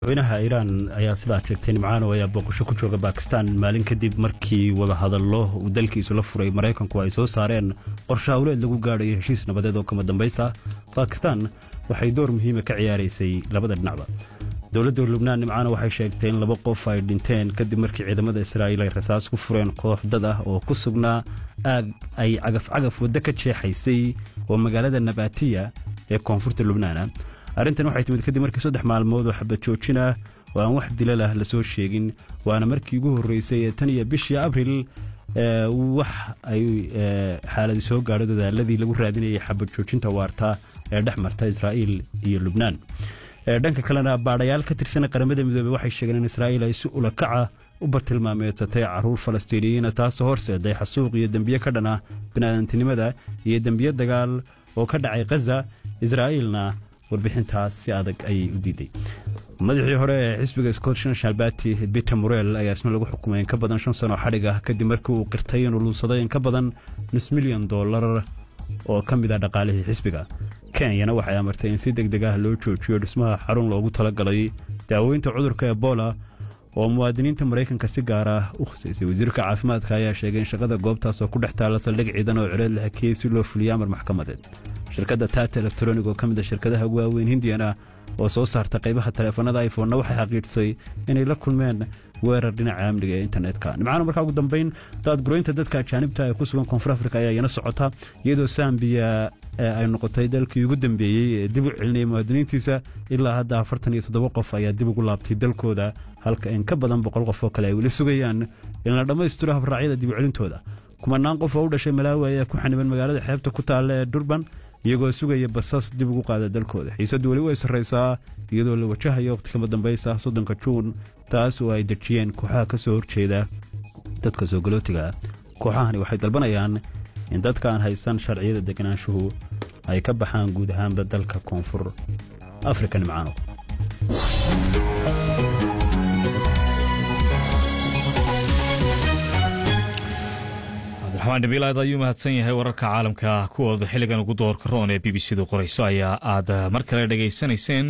madaxweynaha iiraan ayaa sidaa sheegtay nimcaano ayaa booqasho ku jooga bakistan maalin kadib markii wadahadallo uu dalkiisu la furay maraykanku ay soo saareen qorshe hawleed lagu gaadhayo heshiis nabadeed oo kama dambaysa bakistan waxay door muhiima ka ciyaaraysay labada dhinacba dowladda lubnaan nimcaano waxay sheegtay in laba qof ay dhinteen kadib markii ciidamada israa'iil ay rasaas ku fureen koox dad ah oo ku sugnaa aag ay cagaf-cagaf waddo ka jeexaysay oo magaalada nabatiya ee koonfurta lubnaana arrintan waxay timid kadib markii saddex maalmood oo xabad joojin ah oo aan wax dilal ah lasoo sheegin waana markii ugu horreysay ee tan iyo bishii abril wax ay xaaladi soo gaadho dadaaladii lagu raadinayay xabad joojinta waarta ee dhex marta israa'iil iyo lubnaan dhanka kalena baadhayaal ka tirsan qaramada midoobey waxay sheegeen in israa'iil ay si ulakaca u bartilmaameedsatay caruur falastiiniyiina taasoo horseeday xasuuq iyo dembiye ka dhan ah bini'aadantinimada iyo dembiye dagaal oo ka dhacay khaza israa'iilna warbixintaas si adag ayay u diiday madaxii hore ee xisbiga scottish national party peter morel ayaa isna lagu xukumay in ka badan shan sano xadhig ah kadib markii uu qirtay inuu luunsaday in ka badan nus milyan dollar oo ka mid ah dhaqaalihii xisbiga kenyana waxay amartay in si deg deg ah loo joojiyo dhismaha xarun loogu talagalay daaweynta cudurka ebola oo muwaadiniinta maraykanka si gaar ah u khusaysay wasiirka caafimaadka ayaa sheegay in shaqada goobtaas oo ku dhex taalla saldhig ciidan oo cireed la hakiyey si loo fuliyo amar maxkamadeed shirkadda tata elektronig oo ka mid a shirkadaha ugu waaweyn hindiyana oo soo saarta qaybaha taleefanada iphonna waxay xaqiijisay inay la kulmeen weerar dhinaca amniga ee internetka nimcaana markaa ugu dambayn daadguroynta dadka ajaanibta ee ku sugan koonfur afrika ayaa iyana socota iyadoo sambiya ay noqotay dalkii ugu dambeeyey ee dib u celinaya muwaadiniintiisa ilaa hadda afartan iyo toddoba qof ayaa dib ugu laabtay dalkooda halka in ka badan boqol qof oo kale ay weli sugayaan in la dhammaystiro habraacyada dib u celintooda kumanaan qof oo u dhashay malaawi ayaa ku xaniban magaalada xeebta ku taalla ee durban iyagoo sugaya basas dib ugu qaada dalkooda xiisaddu weli way sarraysaa iyadoo la wajahayo waqti kama dambaysa soddonka juun taas oo ay dejiyeen kooxaha ka soo horjeeda dadka soo galootiga kooxahani waxay dalbanayaan in dadka aan haysan sharciyada deganaanshuhu ay ka baxaan guud ahaanba dalka koonfur afrika nimcaano cabdiraxmaan dhabiil aad ayuu mahadsan yahay wararka caalamka kuwooda xilligan ugu doorka roon ee b b c du qorayso ayaa aad mar kale dhegaysanayseen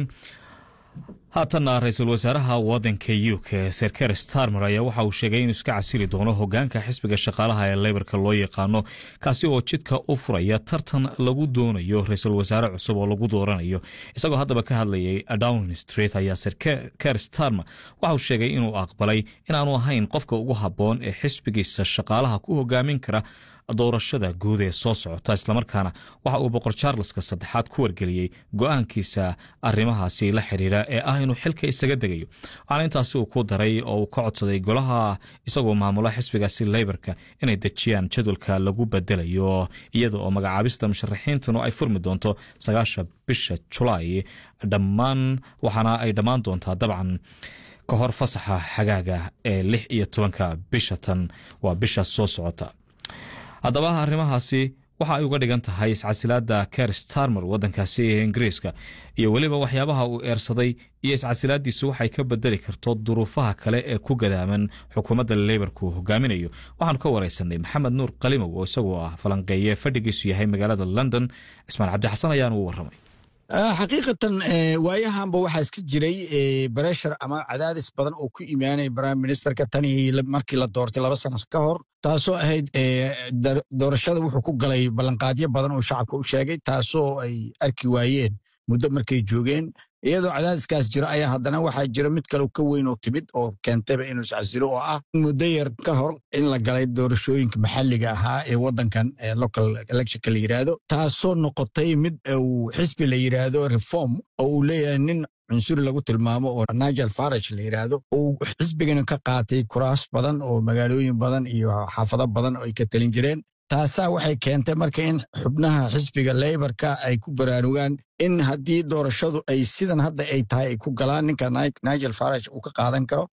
haatanna ra-iisul wasaaraha wadanka u k serker starmer ayaa waxa uu sheegay inuu iska casili doono hogaanka xisbiga shaqaalaha ee leybarka loo yaqaano kaasi oo jidka u furaya tartan lagu doonayo ra-iisul wasaare cusub oo lagu dooranayo isagoo haddaba ka hadlayay downing street ayaa serker starmer waxa uu sheegay inuu aqbalay inaanu ahayn qofka ugu habboon ee xisbigiisa shaqaalaha ku hogaamin kara doorashada guud ee soo socota islamarkaana waxa uu boqor charleska saddexaad ku wargeliyey go-aankiisa arrimahaasi la xiriira ee ah inuu xilka isaga degayo waxaana intaasi uu ku daray oo uu ka codsaday golaha isagoo maamula xisbigaasi leybarka inay dejiyaan jadwalka lagu bedelayo iyada oo magacaabista musharaxiintanu ay furmi doonto sagaasha bisha julaay dhammaan waxaana ay dhammaan doontaa dabcan ka hor fasaxa xagaaga ee lix iyo tobanka bisha tan waa bisha soo socota haddaba arrimahaasi waxa ay uga dhigan tahay iscasilaadda ker starmer waddankaasi ee ingiriiska iyo weliba waxyaabaha uu eersaday iyo iscasilaaddiisu waxay ka bedeli karto duruufaha kale ee ku gadaaman xukuumadda leybarku hogaaminayo waxaanu ka wareysanay maxamed nuur qalimow oo isagoo ah falanqeeye fadhigiisu yahay magaalada london cismaan cabdixasan ayaanu u warramay xaqiiqatan waayahanba waxaa iska jiray bareshar ama cadaadis badan oo ku imaanaya prime ministerka tanii markii la doortay laba sano ka hor taasoo ahayd doorashada wuxuu ku galay ballanqaadyo badan oo shacabka u sheegay taasoo ay arki waayeen muddo markay joogeen iyadoo cadaadiskaas jiro ayaa haddana waxaa jira mid kale ka weyn oo timid oo keentayba inuu iscasilo oo ah muddo yar ka hor in la galay doorashooyinka maxalliga ahaa ee waddankan local electionka la yidhaahdo taasoo noqotay mid uu xisbi la yidhaahdo reform oo uu leeyahay nin cunsuri lagu tilmaamo oo nigel farage la yidhaahdo uu xisbigana ka qaatay kuraas badan oo magaalooyin badan iyo xaafado badan oo ay ka talin jireen taasaa waxay keentay marka in xubnaha xisbiga leybarka ay ku baraarugaan in haddii doorashadu ay sidan hadda ay tahay ay ku galaan ninka nigel farage uu ka qaadan karo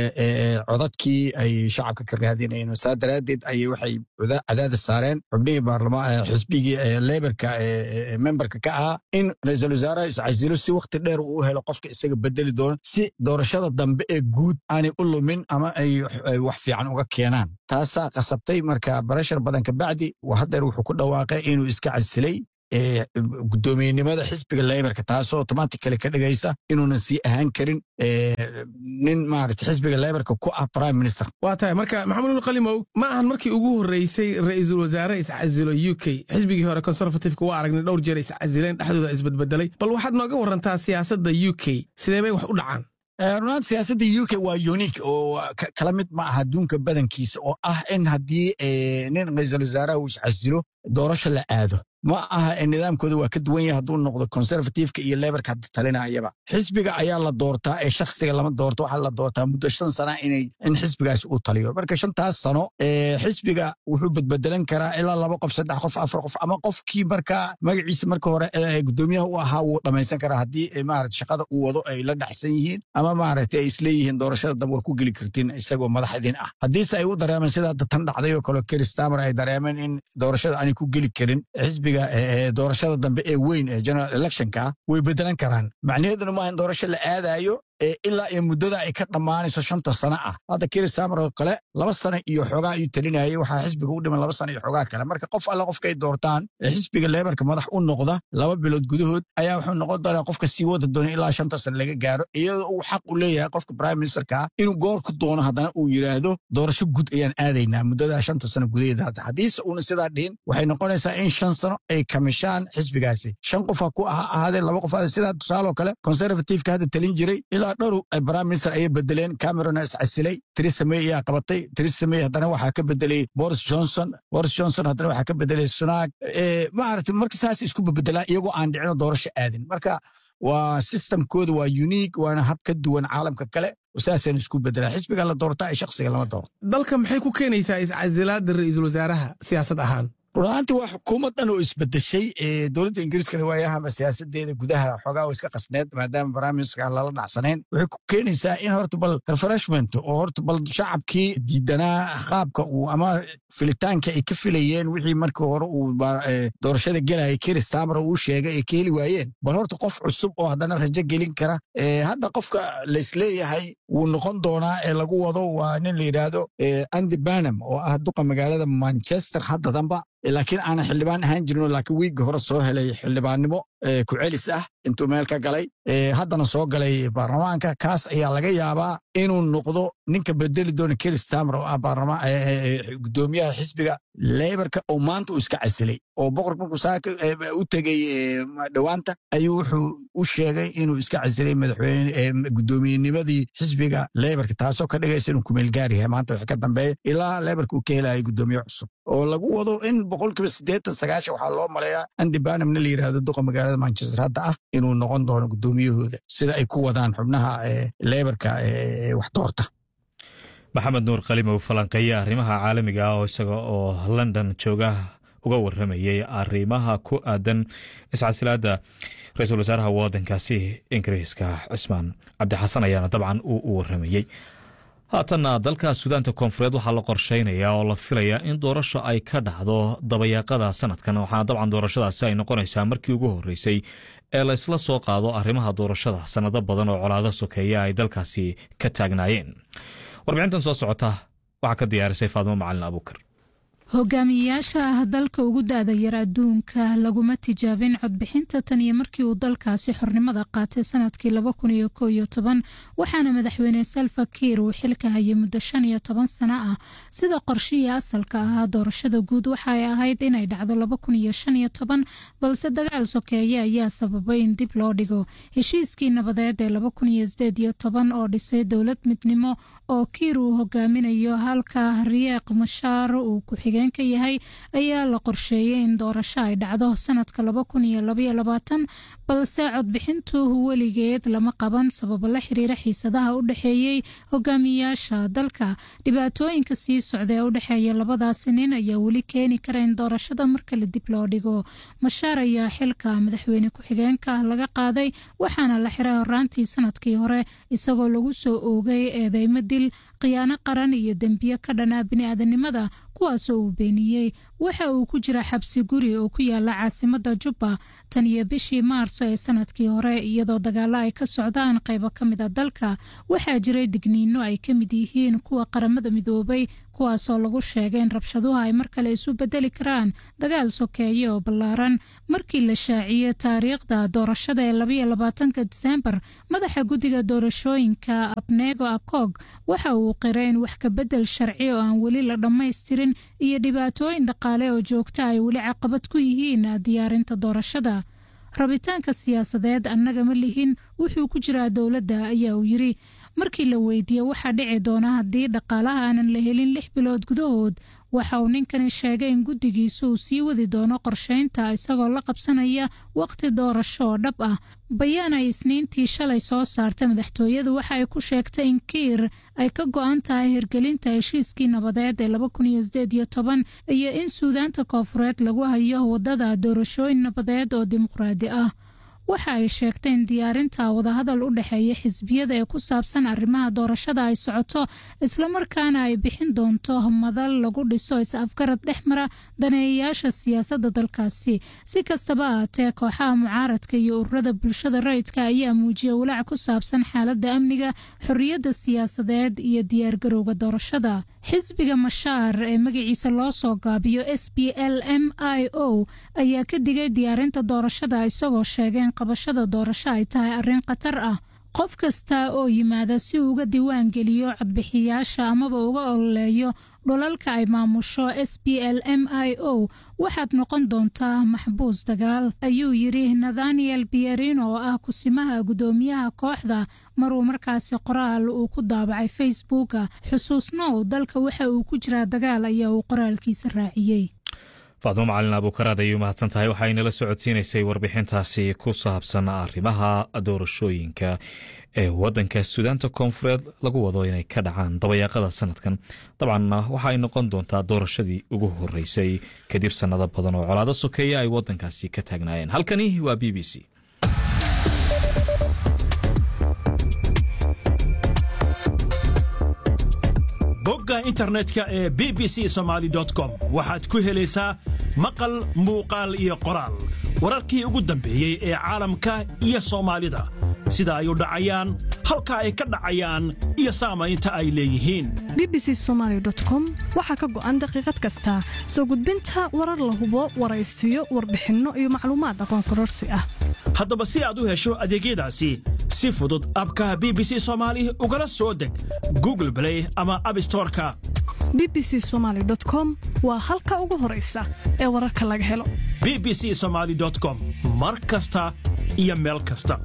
codadkii ay shacabka ka raadinayeen saa daraaddeed ayay waxay cadaadis saareen xubnihii baarlamaan xisbigii leybarka memberka ka ahaa in ra-iisul wasaaraha iscasilo si wakti dheer uu helo qofka isaga bedeli doono si doorashada dambe ee guud aanay u lumin ama ay wax fiican uga keenaan taasaa qasabtay marka barashar badan kabacdi haddeer wuxuu ku dhawaaqay inuu iska casilay guddoomiyenimada xisbiga leybarka taasoo automatically ka dhigaysa inuunan sii ahaan karin nin maarata xisbiga leybarka ku ah prime minister waa tahay marka maxamed ul qalimow ma ahan markii ugu horreysay ra'iisul wasaare iscasilo u k xisbigii hore conservativeka waa aragnay dhowr jeer iscasileen dhexdooda isbedbedelay bal waxaad nooga warantaa siyaasadda u k sidee bay wax u dhacaan runaanta siyaasadda u k waa unique oo kala mid ma aha adduunka badankiisa oo ah in haddii nin ra'iisul wasaaraha uu iscasilo doorasho la aado ma aha nidaamkooda waa ka duwan yahay hadduu noqdo conservativeka iyo lebarka hadda talinayaba xisbiga ayaa la doortaa ee shakhsiga lama doorto waxaa la doortaa muddo shan sana inay in xisbigaas uu taliyo marka shantaas sano xisbiga wuxuu bedbedelan karaa ilaa laba qof saddex qof afar qof ama qofkii markaa magaciisa marka hore guddoomiyaha u ahaa wuu dhammaysan karaa haddii maarata shaqada uu wado ay la dhacsan yihiin ama maaragtay ay isleeyihiin doorashada dambe waa ku geli kartiin isagoo madaxdiin ah haddiise ay u dareemeen sida hadda tan dhacday oo kale keristamer ay dareemeen in doorashada aanay ku geli karin xisbiga doorashada dambe ee weyn ee general electionka way bedelan karaan macnaheeduna maaha in doorasho la aadayo ilaa iyo muddada ay ka dhammaanayso shanta sano ah hadda keristamer oo kale laba sano iyo xoogaa ayuu talinayay waxaa xisbiga u dhiman laba sano iyo xoogaa kale marka qof alle qofka ay doortaan xisbiga lebarka madax u noqda laba bilood gudahood ayaa wuxuu noqon doonaa qofka sii wada doona ilaa shanta sano laga gaaro iyadoo uu xaq u leeyahay qofka prime ministerka inuu goor ku doono haddana uu yidhaahdo doorasho gud ayaan aadaynaa muddada shanta sano gudaheeda hadda haddiise uuna sidaa dhihin waxay noqonaysaa in shan sano ay kamishaan xisbigaasi shan qofa ku ahaadeen laba qof sidaa tusaaloo kale conservativeka hadda talin jiray ilaa dhowr prime minister ayay bedeleen camerona iscasilay theresa may ayaa qabatay theresa may haddana waxaa ka bedelay boris johnson boris johnson haddana waxaa ka bedelay sunaag maarata marka saas isku bebedelaa iyagoo aan dhicino doorasho aadin marka waa systemkooda waa unique waana hab ka duwan caalamka kale saasaan isku bedelaa xisbiga la doortaa ee shakhsiga lama doorto dalka maxay ku keenaysaa iscasilaada ra'iisul wasaaraha siyaasad ahaan runaanti waa xukuumad dhan oo isbedeshay dowladda ingiriiskana waayahama siyaasadeeda gudaha xoogaa oo iska qasneed maadaama baraaministerka lala dhacsanayn waxay ku keenaysaa in horta bal refreshment oo horta bal shacabkii diidanaa qaabka uu ama filitaanka ay ka filayeen wixii markii hore uu doorashada gelayay keristamer uu sheegay ay ka heli waayeen bal horta qof cusub oo haddana rajo gelin kara hadda qofka laisleeyahay wuu noqon doonaa ee lagu wado waa nin la yidhaahdo andy banam oo ah duqa magaalada manchester hadda damba laakiin aanan xildhibaan ahaan jirinoo laakiin wiigga hore soo helay xildhibaannimo ku celis ah intuu meel ka galay haddana soo galay baarlamaanka kaas ayaa laga yaabaa inuu noqdo ninka bedeli doona keristamer oo ah gudoomiyaha xisbiga leybarka oo maanta uu iska casilay oo boqorka markuu saaka u tegey dhowaanta ayuu wuxuu u sheegay inuu iska casilay madaxweyne gudoomiyenimadii xisbiga leybarka taasoo ka dhigaysa inuu kumeelgaar yahay maanta wixii ka dambeeya ilaa leybarka uu ka helaya gudoomiye cusub oo lagu wado in boqolkiiba siddeetan sagaashan waxaa loo maleeyaa andi banamna la yidhahdo duqa magaalada manchester hadda ah inuu noqon doono gudoomiyahooda sida ay ku wadaan xubnaha leybarka wax doorta maxamed nuur kalimow falanqeeye arrimaha caalamiga ah oo isaga oo london jooga uga waramayay arrimaha ku aadan iscasilaadda ra-iisul wasaaraha wadankaasi ingiriiska cismaan cabdixasan ayaana dabcan uu u waramayey haatanna dalka suudaanta koonfureed waxaa la qorsheynayaa oo la filayaa in doorasho ay ka dhacdo dabayaaqada sanadkan waxaana dabcan doorashadaasi ay noqonaysaa markii ugu horreysay ee la ysla soo qaado arrimaha doorashada sannado badan oo colaado sokeeya ay dalkaasi ka taagnaayeen warbixintan soo socota waxaa ka diyaarisay faadimo macalin abuukar hogaamiyeyaasha ah dalka ugu da-da yar adduunka laguma tijaabin codbixinta tan iyo markii uu dalkaasi xornimada qaatay sanadkii laba kun iyo ko iyo toban waxaana madaxweyne salva kiir uu xilka hayay muddo shan iyo toban sano ah sida qorshihii asalka ahaa doorashada guud waxaay ahayd inay dhacdo laba kun iyo shan iyo toban balse dagaal sokeeye ayaa sababay in dib loo dhigo heshiiskii nabadeed ee laba kun iyo sideed iyo toban oo dhisay dowlad midnimo oo kiir uu hogaaminayo halka riyeeq mashaar uu ku-xigeen ka yahay ayaa la qorsheeyey in doorasho ay dhacdo sanadka laba kun iyo labaiyo labaatan balse codbixintu weligeed lama qaban sababo la xiriira xiisadaha u dhexeeyey hogaamiyayaasha dalka dhibaatooyinka sii socda ee u dhexeeya labadaasi nin ayaa weli keeni kara in doorashada mar kale dib loo dhigo mashaar ayaa xilka madaxweyne ku-xigeenka laga qaaday waxaana la xiray horaantii sanadkii hore isagoo lagu soo oogay eedeymo dil khiyaano qaran iyo dembiyo ka dhanaa bini-aadanimada kuwaasoo uu beeniyey waxa uu ku jira xabsi guri oo ku yaala caasimada jubba tan iyo bishii maarso ee sanadkii hore iyadoo dagaalo ay ka socdaan qaybo ka mid a dalka waxaa jiray digniino ay ka mid yihiin kuwa qaramada midoobay kuwaasoo lagu sheegay in rabshaduhu ay mar kale isu bedeli karaan dagaal sokeeye oo ballaaran markii la shaaciyey taariikhda doorashada ee labaiyo labaatanka diseembar madaxa guddiga doorashooyinka abnego akog waxa uu qiray in wax kabedel sharci oo aan weli la dhammaystirin iyo dhibaatooyin dhaqaale oo joogta ay weli caqabad ku yihiin diyaarinta doorashada rabitaanka siyaasadeed annaga ma lihin wuxuu ku jiraa dowladda ayaa uu yiri markii la weydiiyey waxaa dhici doona haddii dhaqaalaha aanan la helin lix bilood gudahood waxa uu ninkani sheegay in guddigiisa uu sii wadi doono qorsheynta isagoo la qabsanaya waqti doorasho oo dhab ah bayaan ay isniintii shalay soo saartay madaxtooyadu waxa ay ku sheegtay in kiir ay ka go-an tahay hirgelinta heshiiskii nabadeed ee laba kun iyo sideed iyo toban iyo in suudaanta koofureed lagu hayo wadada doorashooyin nabadeed oo dimuqraadi ah waxa ay sheegtay in diyaarinta wadahadal u dhexeeya xisbiyada ee ku saabsan arrimaha doorashada ay socoto islamarkaana ay bixin doonto madal lagu dhiso is-afgarad dhex mara daneeyayaasha siyaasadda dalkaasi si kastaba ahaatee kooxaha mucaaradka iyo ururada bulshada rayidka ayaa muujiyay walaac ku saabsan xaaladda amniga xorriyadda siyaasadeed iyo diyaargarowga doorashada xisbiga mashaar ee magaciisa loo soo gaabiyo s b l m i o ayaa ka digay diyaarinta doorashada isagoo sheegeen qabashada doorasho ay tahay arrin khatar ah qof kasta oo yimaada si uu uga diiwaan geliyo codbixiyaasha amaba uga ololeeyo dholalka ay maamusho s b l m i o waxaad noqon doontaa maxbuus dagaal ayuu yidhi nathaniel bierino oo ah kusimaha guddoomiyaha kooxda maruu markaasi qoraal uu ku daabacay facebooka xusuusnow dalka waxa uu ku jiraa dagaal ayaa uu qoraalkiisa raaciyey faadmo macalin abuukaraad ayay umahadsan tahay waxaa inala socodsiinaysay warbixintaasi ku saabsan arrimaha doorashooyinka ee waddanka suudaanta koonfureed lagu wado inay ka dhacaan dabayaaqada sanadkan dabcanna waxa ay noqon doontaa doorashadii ugu horeysay kadib sannado badan oo colaado sokeeya ay waddankaasi ka taagnaayeen halkani waa b b c bogga internetka ee b b c somaali com waxaad ku helaysaa maqal muuqaal iyo qoraal wararkii ugu dambeeyey ee caalamka iyo soomaalida sida ay u dhacayaan halka ay ka dhacayaan iyo saamaynta ay leeyihiin b b c somaali com waxaa ka go'an daqiiqad kasta soo gudbinta warar la hubo waraysiyo warbixinno iyo macluumaad aqoon kororsi ah haddaba si aad u hesho adeegyadaasi si fudud abka b b c soomaali ugala soo deg google blay ama abstoreka b b c somaali com waa halka ugu horaysa ee wararka laga helo b b c somaali com mar kasta iyo meel kasta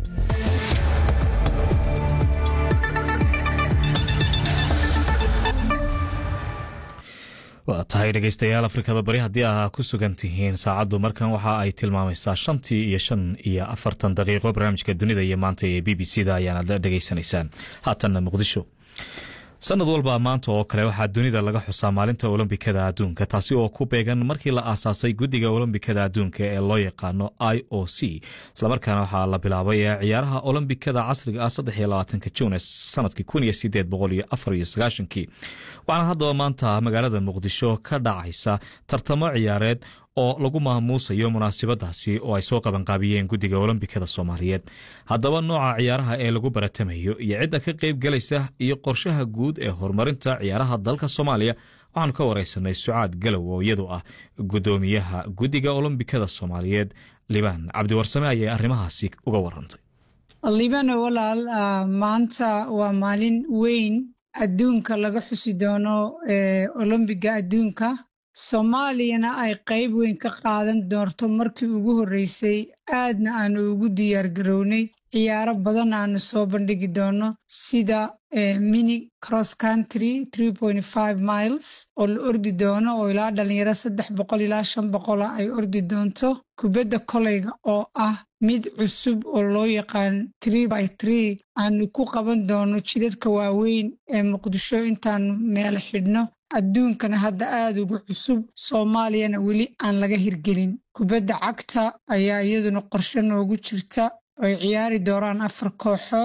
waa tahay dhegaystayaal afrikada bari haddii aa ku sugan tihiin saacaddu markan waxa ay tilmaamaysaa shantii iyo shan iyo afartan daqiiqo barnaamijka dunida iyo maanta ee b b c da ayaanad dhegaysanaysaan haatanna muqdisho sanad walba maanta oo kale waxaa dunida laga xusaa maalinta olombikada adduunka taasi oo ku beegan markii la aasaasay guddiga olombikada adduunka ee loo yaqaano i o c islamarkaana waxaa la bilaabay ciyaaraha olombikada casriga ah saddexiyolabaatanka juun ee sanadkii kun iyo sideed boqol iyo afar iyo sagaashankii waxaana haddaba maanta magaalada muqdisho ka dhacaysa tartamo ciyaareed oo lagu maamuusayo munaasabadaasi oo ay soo qabanqaabiyeen guddiga olombikada soomaaliyeed haddaba nooca ciyaaraha ee lagu baratamayo iyo cidda ka qayb galaysa iyo qorshaha guud ee horumarinta ciyaaraha dalka soomaaliya waxaanu ka wareysanay sucaad galow oo iyadu ah guddoomiyaha guddiga olombikada soomaaliyeed libaan cabdiwarsame ayay arrimahaasi uga warantay libano walaal maanta waa maalin weyn adduunka laga xusi doono olombiga adduunka soomaaliyana ay qayb weyn ka qaadan doonto markii ugu horreysay aadna aanu ugu diyaar garownay ciyaaro badan aanu soo bandhigi doono sida mini cross country miles oo la ordi doono oo ilaa dhalinyaro saddex boqol ilaa shan boqola ay ordi doonto kubadda koleyga oo ah mid cusub oo loo yaqaan by aanu ku qaban doono jidadka waaweyn ee muqdisho intaanu meel xidhno adduunkana hadda aada ugu cusub soomaaliyana weli aan laga hirgelin kubadda cagta ayaa iyaduna qorshe noogu jirta ay ciyaari doonaan afar kooxood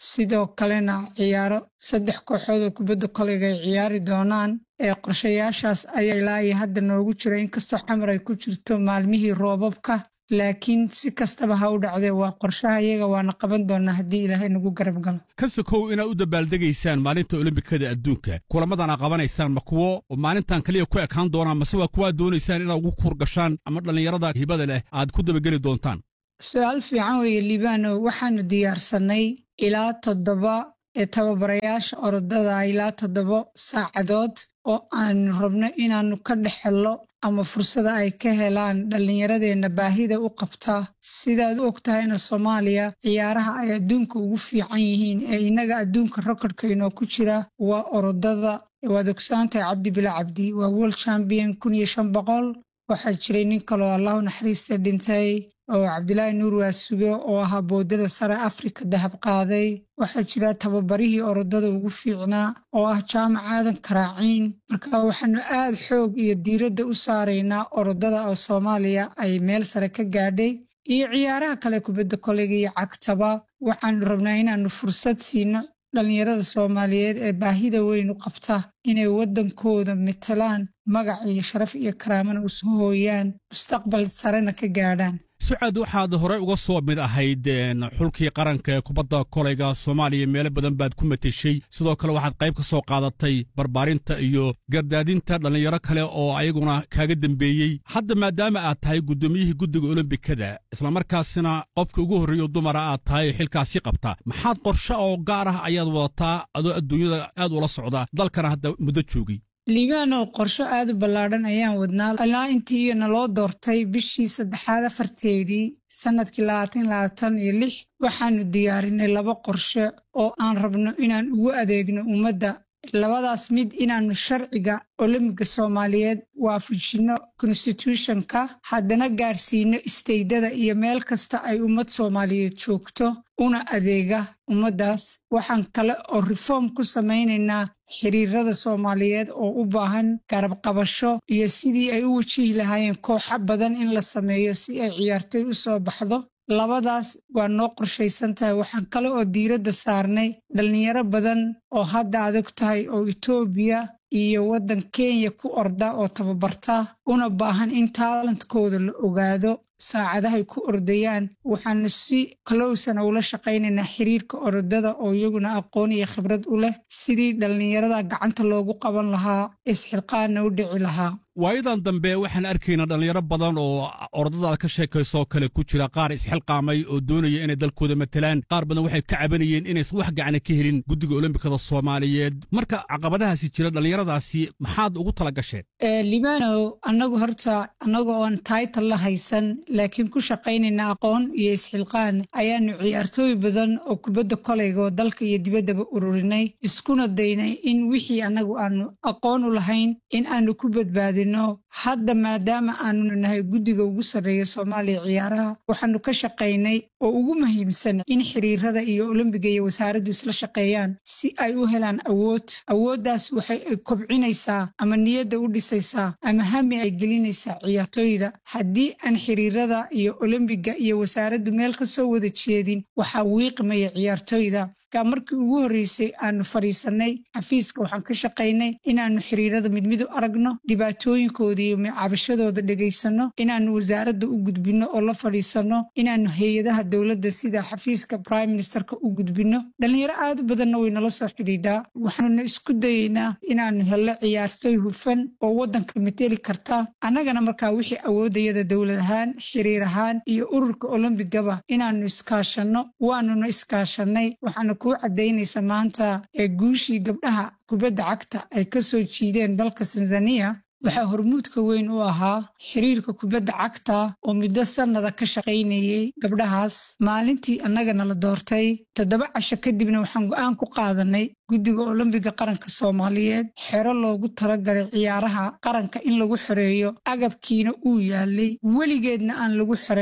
sidoo kalena ciyaaro saddex kooxood oo kubadda koleyga ay ciyaari doonaan ee qorshayaashaas ayaa ilaa iyo hadda noogu jira inkastoo xamar ay ku jirto maalmihii roobabka laakiin si kastaba ha u dhacdee waa qorshaha iyaga waana qaban doonaa haddii ilaahay nagu garab galo ka sokow inaad u dabaaldegaysaan maalinta olombikada adduunka kulammadana qabanaysaan ma kuwo maalintan kaliya ku ekaan doonaan mase waa kuwaad doonaysaan inaad ugu kuurgashaan ama dhallinyarada hibada leh aad ku dabageli doontaan su-aal fiican weeye libaano waxaanu diyaarsannay ilaa toddoba ee tababarayaasha orodada ilaa toddoba saacadood oo aanu rabno inaannu ka dhex hello ama fursada ay ka helaan dhallinyaradeenna baahida u qabta sidaad u og tahayna soomaaliya ciyaaraha ay adduunka ugu fiican yihiin ee innaga adduunka rekordkainoo ku jira waa orodada waad ogsaantahay cabdi bila cabdi waa world champion kun iyo shan boqol waxaa jiray nin kaloo allahu naxariista dhintay oo cabdilaahi nuur waasuge oo ahaa boodada sare afrika dahab qaaday waxaa jira tababarihii orodada ugu fiicnaa oo ah jaamac aadan karaaciin marka waxaanu aad xoog iyo diiradda u saaraynaa orodada oo soomaaliya ay meel sare ka gaadhay iyo ciyaaraha kale kubadda koleyga iyo cagtaba waxaanu rabnaa inaannu fursad siino dhallinyarada soomaaliyeed ee baahida weyn u qabta inay waddankooda matalaan magac iyo sharaf iyo karaamana u soo hooyaan mustaqbal sarena ka gaadhaan sucad waxaad horey uga soo mid ahayd xulkii qaranka ee kubadda kolayga soomaaliya meelo badan baad ku mateshay sidoo kale waxaad qayb ka soo qaadatay barbaarinta iyo gardaadinta dhallinyaro kale oo ayaguna kaaga dembeeyey hadda maadaama aad tahay guddoomiyihii guddiga olombikada islamarkaasina qofka ugu horreeyo dumara aad tahay xilkaasi qabta maxaad qorshe oo gaar ah ayaad wadataa adoo adduunyada aad ula socda dalkana hadda muddo joogay liibaanow qorsho aad u ballaadhan ayaan wadnaa ilaa intii naloo doortay bishii saddexaad afarteedii sannadkii labaatan labaatan iyo lix waxaanu diyaarinay laba qorshe oo aan rabno inaan ugu adeegno ummadda labadaas mid inaannu sharciga olombiga soomaaliyeed waafajinno konstituushonka haddana gaarsiino isteydada iyo meel kasta ay ummad soomaaliyeed joogto una adeega ummaddaas waxaan kale oo reform ku samaynaynaa xiriirada soomaaliyeed oo u baahan garab qabasho iyo sidii ay u wajihi lahaayeen kooxo badan in la sameeyo si ay ciyaartoy u soo baxdo labadaas waa noo qorshaysan tahay waxaan kale oo diiradda saarnay dhallinyaro badan oo hadda adag tahay oo etoobiya iyo waddan kenya ku orda oo tababarta una baahan in taalantkooda la ogaado saacadahay ku ordayaan waxaanu si kalowsana ula shaqaynaynaa xiriirka orodada oo iyaguna aqoon iyo khibrad u leh sidii dhallinyarada gacanta loogu qaban lahaa isxilqaanna u dhici lahaa waayadan dambe waxaan arkaynaa dhallinyaro badan oo orodadaada ka sheekaysoo kale ku jira qaar isxilqaamay oo doonaya inay dalkooda matalaan qaar badan waxay ka cabanayeen inaysan wax gacana ka helin guddiga olombikada soomaaliyeed marka caqabadahaasi jira dhallinyaradaasi maxaad ugu tala gasheen libaanow annagu horta annaga oon taytal la haysan laakiin ku shaqaynayna aqoon iyo isxilqaan ayaanu ciyaartooy badan oo kubadda kolayga oo dalka iyo dibaddaba ururinay iskuna daynay in wixii annagu aanu aqoon u lahayn in aanu ku badbaadino hadda maadaama aanu nahay guddiga ugu sarreeya soomaaliya ciyaaraha waxaanu ka shaqaynay oo ugu muhiimsan in xiriirada iyo olombiga iyo wasaaraddu isla shaqeeyaan si ay u helaan awood awooddaas waxay kobcinaysaa ama niyadda u dhisaysaa ama hami ay gelinaysaa ciyaartooyda haddii aan xiriirada iyo olombiga iyo wasaaraddu meel ka soo wada jeedin waxaa wiiqmaya ciyaartooyda markii ugu horreysay aanu fadhiisannay xafiiska waxaan ka shaqaynay inaannu xiriirada mid mid u aragno dhibaatooyinkooda iyo cabashadooda dhegaysanno inaannu wasaaradda u gudbinno oo la fadhiisanno inaannu hay-adaha dowladda sida xafiiska prime ministerka u gudbinno dhallinyaro aad u badanna way nala soo xidhiidhaa waxaanuna isku dayeynaa inaannu hello ciyaartooy hufan oo waddanka mateli karta annagana markaa wixii awoodayada dowlad ahaan xiriir ahaan iyo ururka olombigaba inaannu iskaashanno waanuna iskaashannay waxaanu kuu caddaynaysa maanta ee guushii gabdhaha kubadda cagta ay ka soo jiideen dalka tanzaniya waxaa hormuudka weyn u ahaa xiriirka kubadda cagta oo muddo sannada ka shaqaynayey gabdhahaas maalintii annagana la doortay toddoba casho kadibna waxaan go'aan ku qaadanay guddiga olombiga qaranka soomaaliyeed xero loogu talagalay ciyaaraha qaranka in lagu xoreeyo agabkiina uu yaalay weligeedna aan lagu xorayn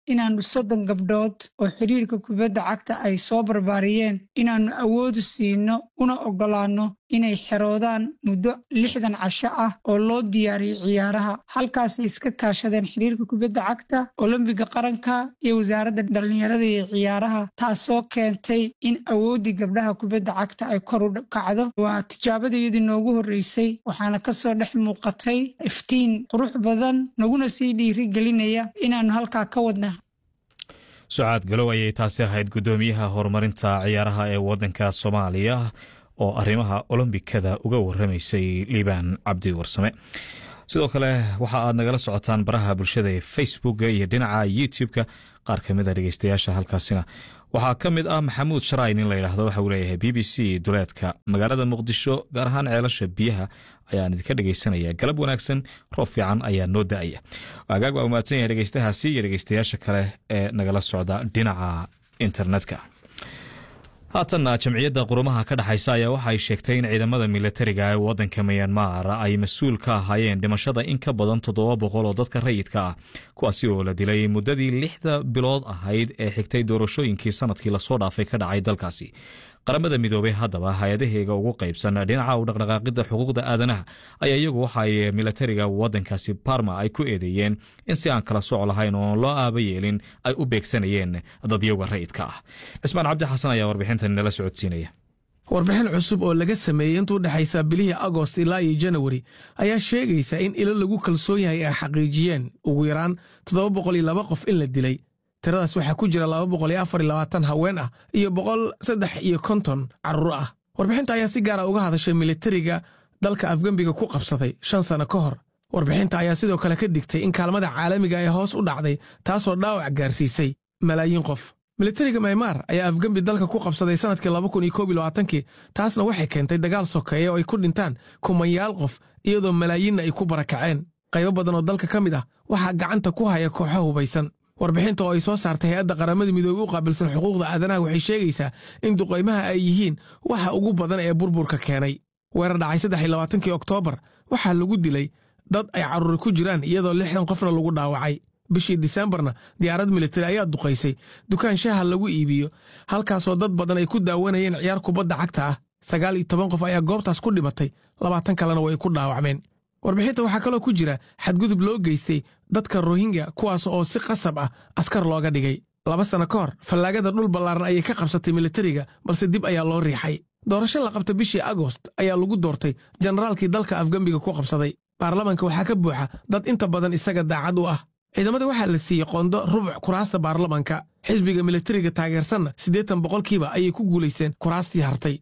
inaannu soddon gabdhood oo xiriirka kubadda cagta ay soo barbaariyeen inaannu awoodu siino una oggolaanno inay xeroodaan muddo lixdan casho ah oo loo diyaariyey ciyaaraha halkaasay iska kaashadeen xiriirka kubadda cagta olombiga qaranka iyo wasaaradda dhallinyarada iyo ciyaaraha taasoo keentay in awooddii gabdhaha kubadda cagta ay kor u kacdo waa tijaabadayadii noogu horreysay waxaana ka soo dhex muuqatay iftiin qurux badan naguna sii dhiirigelinaya inaannu halkaa ka wadna sucaad galow ayay taasi ahayd guddoomiyaha horumarinta ciyaaraha ee waddanka soomaaliya oo arrimaha olombikada uga warramaysay liibaan cabdi warsame sidoo kale waxa aad nagala socotaan baraha bulshada ee facebooka iyo dhinaca youtube-ka qaar ka mid a dhegeystayaasha halkaasina waxaa ka mid ah maxamuud sharayn in la yidhaahdo waxa uu leeyahay b b c duleedka magaalada muqdisho gaar ahaan ceelasha biyaha ayaan idinka dhegeysanaya galab wanaagsan roob fiican ayaa noo da-aya agaag waa umahadsan yahay dhegeystahaasi iyo dhegeystayaasha kale ee nagala socda dhinaca internetka haatanna jamciyadda qurumaha ka dhexaysa ayaa waxa ay sheegtay in ciidamada milatariga ee waddanka miyanmar ay mas-uul ka ahaayeen dhimashada in ka badan toddoba boqol oo dadka rayidka ah kuwaasi oo la dilay muddadii lixda bilood ahayd ee xigtay doorashooyinkii sanadkii lasoo dhaafay ka dhacay dalkaasi qaramada midoobey haddaba hay-adaheega ugu qaybsan dhinaca u dhaqdhaqaaqidda xuquuqda aadanaha ayaa iyagu waxa ay milatariga waddankaasi barma ay ku eedeeyeen in si aan kala soc lahayn oon loo aaba yeelin ay u beegsanayeen dadyoga rayidka ah cismaan cabdi xasan ayaa warbixintan nala socodsiinaya warbixin cusub oo laga sameeyey intuu dhexaysa bilihii agost ilaa iyo janawari ayaa sheegaysa in ilo lagu kalsoon yahay ay xaqiijiyeen ugu yaraan toddoba boqol iyo laba qof in la dilay tiradaas waxaa ku jira laba boqol iyo afar iyo labaatan haween ah iyo boqol saddex iyo konton carruur ah warbixinta ayaa si gaara uga hadashay militariga dalka afgembiga ku qabsaday shan sano ka hor warbixinta ayaa sidoo kale ka digtay in kaalmada caalamiga ee hoos u dhacday taasoo dhaawac gaarsiisay malaayiin qof militariga maymaar ayaa afgembi dalka ku qabsaday sannadkii laba kun iyo koob iyo labaatankii taasna waxay keentay dagaal sokeeye oo ay ku dhintaan kumanyaal qof iyadoo malaayiinna ay ku barakaceen qaybo badan oo dalka ka mid ah waxaa gacanta ku haya kooxo hubaysan warbixinta oo ay soo saartay hay-adda qaramada midoobey u qaabilsan xuquuqda aadanaha waxay sheegaysaa in duqaymaha ay yihiin waxa ugu badan ee burburka keenay weerar dhacay saddex iyo labaatankii oktoobar waxaa lagu dilay dad ay carruuri ku jiraan iyadoo lixdan qofna lagu dhaawacay bishii disembarna diyaarad militari ayaa duqaysay dukaan shaaha lagu iibiyo halkaasoo dad badan ay ku daawanayeen ciyaar kubadda cagta ah sagaal iyo toban qof ayaa goobtaas ku dhimatay labaatan kalena way ku dhaawacmeen warbixinta waxaa kaloo ku jira xadgudub loo geystay dadka rohingya kuwaas oo si qasab ah askar looga dhigay laba sanno ka hor fallaagada dhul ballaaran ayay ka qabsatay militariga balse dib ayaa loo riixay doorasho la qabta bishii agost ayaa lagu doortay jenaraalkii dalka afgembiga ku qabsaday baarlamanka waxaa ka buuxa dad inta badan isaga daacad u ah ciidamada waxaa la siiyey qondo rubuc kuraasta baarlamanka xisbiga militariga taageersanna siddeetan boqolkiiba ayay ku guulaysteen kuraastii hartay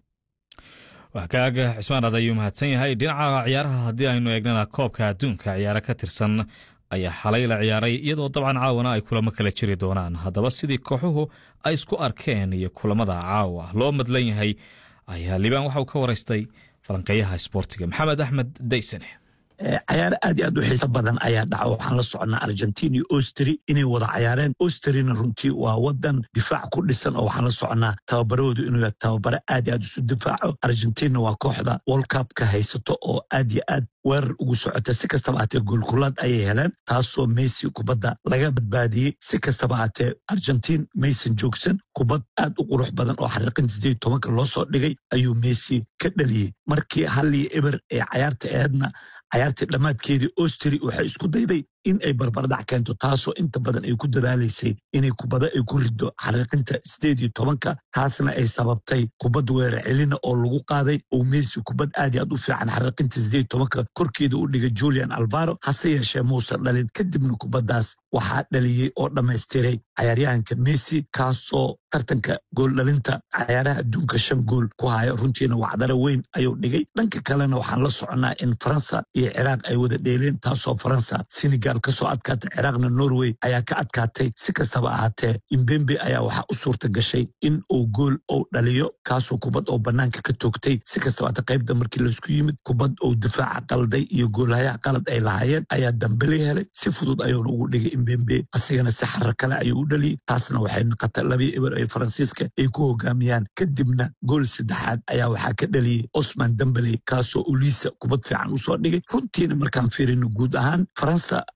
wakaaga cismaan ad ayuu mahadsan yahay dhinaca ciyaaraha haddii aynu eegnana koobka adduunka ciyaaro ka tirsan ayaa xalay la ciyaaray iyadoo dabcan caawana ay kulamo kala jiri doonaan haddaba sidii kooxuhu ay isku arkeen iyo kulamada caawa loo madlan yahay ayaa liibaan waxa uu ka waraystay falanqeeyaha isboortiga maxamed axmed daysane cayaar aad iyo aad u xiiso badan ayaa dhaca waxaan la soconnaa argentin iyo ostri inay wada cayaareen ostrina runtii waa wadan difaac ku dhisan oo waxaan la soconnaa tababarahoodu inuu yahay tababare aad iyo aad isu difaaco argentinna waa kooxda world cupka haysato oo aad iyo aad weerar ugu socota si kastaba aatee goolkulaad ayay heleen taasoo messi kubadda laga badbaadiyey si kastaba aatee argentin maysan joogsan kubad aad u qurux badan oo xariiqinta sideed tobanka loo soo dhigay ayuu messi ka dhaliyey markii hallii eber ee cayaarta eedna cayaartii dhammaadkeedii ostri waxay isku dayday in ay barbardhac keento taasoo inta badan ay ku dadaalaysay inay kubada ay ku riddo xariiqinta sideed iyo tobanka taasna ay sababtay kubad weerar celina oo lagu qaaday oo messi kubad aad iyo aad u fiican xariiqinta sideed tobanka korkeeda u dhigay julian albaro hase yeeshee muusan dhalin kadibna kubaddaas waxaa dhaliyey oo dhammaystiray cayaaryahanka messi kaasoo tartanka gooldhalinta cayaaraha adduunka shan gool ku haya runtiina wacdaro weyn ayuu dhigay dhanka kalena waxaan la soconnaa in faransa iyo ciraaq ay wada dheeleen taasoo faransa senegal kasoo adkaatay ciraaqna norway ayaa ka adkaatay si kastaba ahaatee imbembe ayaa waxaa u suurta gashay in uu gool ou dhaliyo kaasoo kubad oo bannaanka ka toogtay si kastaba aate qaybda markii laysku yimid kubad ou difaaca qalday iyo goolhayaha qalad ay lahaayeen ayaa dambele helay si fudud ayuuna ugu dhigay imbembe asigana si xarar kale ayuu u dhaliyey taasna waxay noqotay labii eber ee faransiiska ay ku hogaamiyaan kadibna gool saddexaad ayaa waxaa ka dhaliyey osman dambele kaasoo uliisa kubad fiican usoo dhigay runtiina markaan fiirino guud ahaan faransa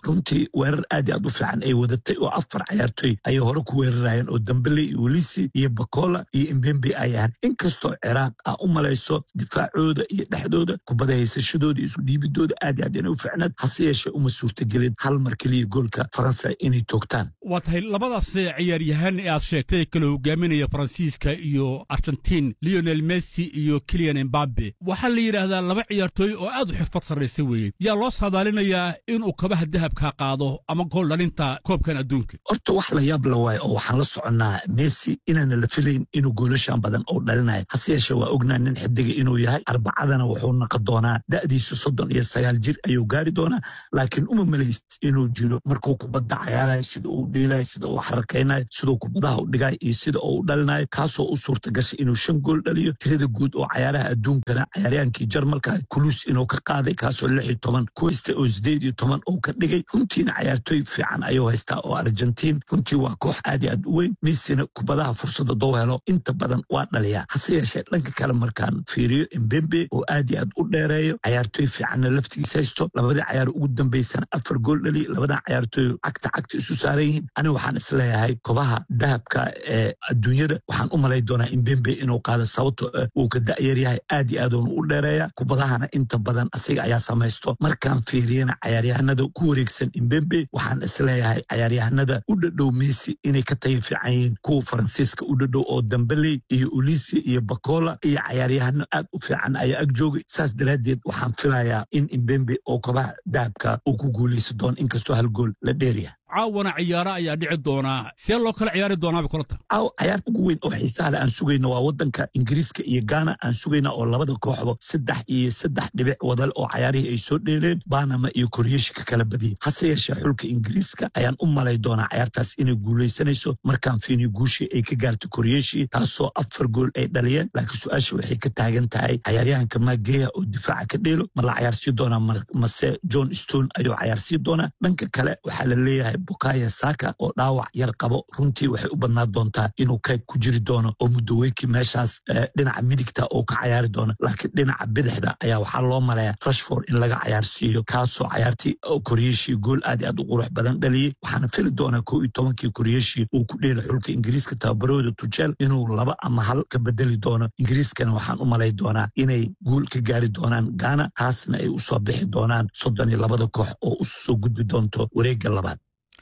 runtii weerar aad iyo aad u fiican ay wadatay oo afar cayaartoy ayay hore ku weerarayeen oo dambele iyo welisi iyo bakola iyo imbembe ay ahaan inkastoo ciraaq ah u malayso difaacooda iyo dhexdooda kubada haysashadooda iyo isu dhiibidooda aad iyo aad inay u fiicnaed hase yeeshee uma suurtagelin hal mar keliya goolka faransa inay toogtaan waa tahay labadaas ciyaaryahaan ee aad sheegtay kala hogaaminaya faransiiska iyo argentiin leonel messi iyo kilian embabe waxaa la yidhaahdaa laba ciyaartooy oo aad u xirfad sarraysa weeye yaa loo saadaalinayaa inuu kabaha dahabka qaado ama gool dhalinta koobkan adduunka horta wax la yaab la waayo oo waxaan la soconnaa messi inaana la filayn inuu goolashan badan oo dhalinayo hase yeeshee waa ognaa nin xidiga inuu yahay arbacadana wuxuu naqon doonaa da'diisu soddon iyo sagaal jir ayuu gaari doonaa laakiin uma malayst inuu jiro markuu kubadda cayaarayo sida uu dhiilayo sida uu xarakaynayo siduu kubadaha u dhigayo iyo sida uu u dhalinayo kaasoo u suurta gashay inuu shan gool dhaliyo tirada guud oo cayaaraha adduunkana cayaaryaankii jarmalka kulus inuu ka qaaday kaasoo lix iyo toban kuwaysta oo sideed iyo toban uu ka dhigay runtiina cayaartooy fiican ayuu haystaa oo argentiin runtii waa koox aad iyo aad u weyn messina kubadaha fursadda doo helo inta badan waa dhaliyaa hase yeeshee dhanka kale markaan fiiriyo embembe oo aad iyo aad u dheereeyo cayaartooy fiicanna laftigiisa haysto labadii cayaar ugu dambaysana afar gool dhali labadan cayaartooy cagta cagta isu saaran yihiin ani waxaan isleeyahay kobaha dahabka ee adduunyada waxaan u malay doonaa embembe inuu qaado sababto uu ka da'yar yahay aad iyo aad uunu u dheereeya kubadahana inta badan asiga ayaa samaysto markaan fiiriyana cayaaryahanada ku wareegsan embembe waxaan isleeyahay cayaaryahanada u dhadhow messi inay ka tayo fiican yihiin kuwa faransiiska u dhadhow oo dambeley iyo ulisi iyo bakola iyo cayaaryahano aad u fiican ayaa ag joogay saas daraaddeed waxaan filayaa in imbembe oo kobaha dahabka uu ku guulaysa doono inkastoo hal gool la dheeryahay caawana ciyaaro ayaa dhici doonaa see loo kala ciyaari doonaaba kulanta caaw cayaarta ugu weyn oo xiisaha leh aan sugayno waa waddanka ingiriiska iyo gaana aan sugayna oo labada kooxba saddex iyo saddex dhibic wadal oo cayaarihii ay soo dheeleen banama iyo koryeeshi ka kala badiyey hase yeeshee xulka ingiriiska ayaan u malay doonaa cayaartaas inay guulaysanayso markaan fiiniyo guushii ay ka gaartay koryeeshi taasoo afar gool ay dhaliyeen laakiin su-aasha waxay ka taagan tahay cayaaryahanka mageya oo difaaca ka dheelo ma la cayaarsii doonaa mase john stone ayuu cayaarsii doonaa dhanka kale waxaa la leeyahay bukaya saka oo dhaawac yar qabo runtii waxay u badnaan doontaa inuu kayg ku jiri doono oo mudaweyki meeshaas dhinaca midigta uu ka cayaari doono laakiin dhinaca bidixda ayaa waxaa loo maleeya rashford in laga cayaarsiiyo kaasoo cayaartii koryeeshii gool aad i aad u qurux badan dhaliyey waxaana fili doonaa koo iyo tobankii koryeeshii uu ku dheeli xulka ingiriiska tababarahooda tujeel inuu laba ama hal ka bedeli doono ingiriiskana waxaan u malay doonaa inay guul ka gaari doonaan gaana taasna ay usoo bixi doonaan soddon iyo labada koox oo u soo gudbi doonto wareegga labaad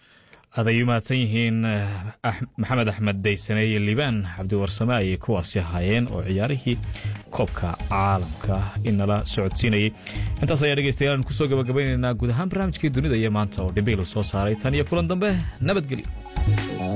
aad ay u mahadsan yihiin maxamed axmed daysane iyo liibaan cabdiwarsame ayay kuwaasi ahaayeen oo ciyaarihii koobka caalamka inala socodsiinayay intaas ayaa dhegeystayaal kusoo gabagabaynaynaa guud ahaan barnaamijkii dunida iyo maanta oo dhimbiilu soo saaray tan iyo kulan dambe nabadgelyo